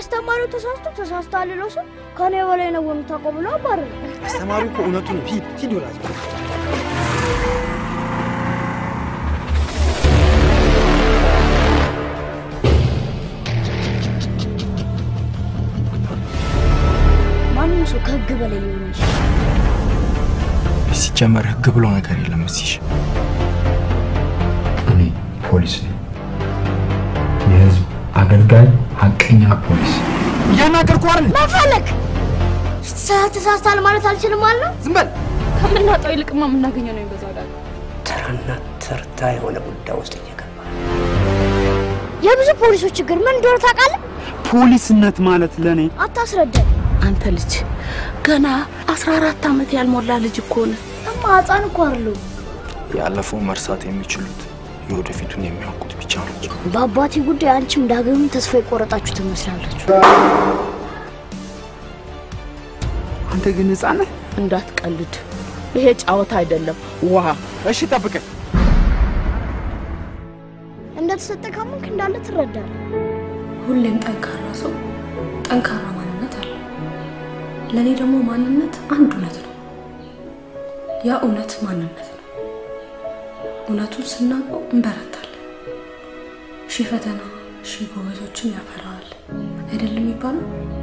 አስተማሪው ተሳስቶ ተሳስቷል ብሎ ሰው ከኔ በላይ ነው የምታውቀው ብሎ አባረረ። አስተማሪው እኮ እውነቱን ነው። ሂድ ሂድ ወላጅ ማንም ሰው ከህግ በላይ ሊሆን ይችላል። ሲጀመር ህግ ብሎ ነገር የለም እዚህ። እኔ ፖሊስ ነኝ። የህዝብ አገልጋይ ሀቀኛ ፖሊስ። እያናገርኩ አይደል? መፈለግ ተሳስታል ማለት አልችልም ማለት ነው። ዝም በል። ከምናጣው ይልቅማ የምናገኘው ነው የሚበዛው። ዳግ ተራና ተርታ የሆነ ጉዳይ ውስጥ እየገባ የብዙ ፖሊሶች ችግር ምን እንደሆነ ታውቃለህ? ፖሊስነት ማለት ለእኔ አታስረዳኝ። አንተ ልጅ ገና 14 ዓመት ያልሞላ ልጅ እኮ ነህ። እማ ህፃን እኮ አይደለሁም። ያለፈው መርሳት የሚችሉት የወደፊቱን የሚያውቁት ብቻ ናቸው። በአባቴ ጉዳይ አንቺም ዳግምም ተስፋ የቆረጣችሁ ትመስላላችሁ። አንተ ግን ህፃን ነህ። እንዳትቀልድ፣ ይሄ ጫወታ አይደለም። ዋ እሺ ጠብቀኝ። እንደተሰጠ ካመንክ እንዳለ ትረዳለህ። ሁሌም ጠንካራ ሰው ጠንካራ ማንነት አለ። ለእኔ ደግሞ ማንነት አንድ እውነት ነው። ያ እውነት ማንነት ነው። እውነቱን ስናውቀው እንበረታለን። ሺህ ፈተና ሺህ ጎበዞችን ያፈራዋል አይደለም የሚባለው?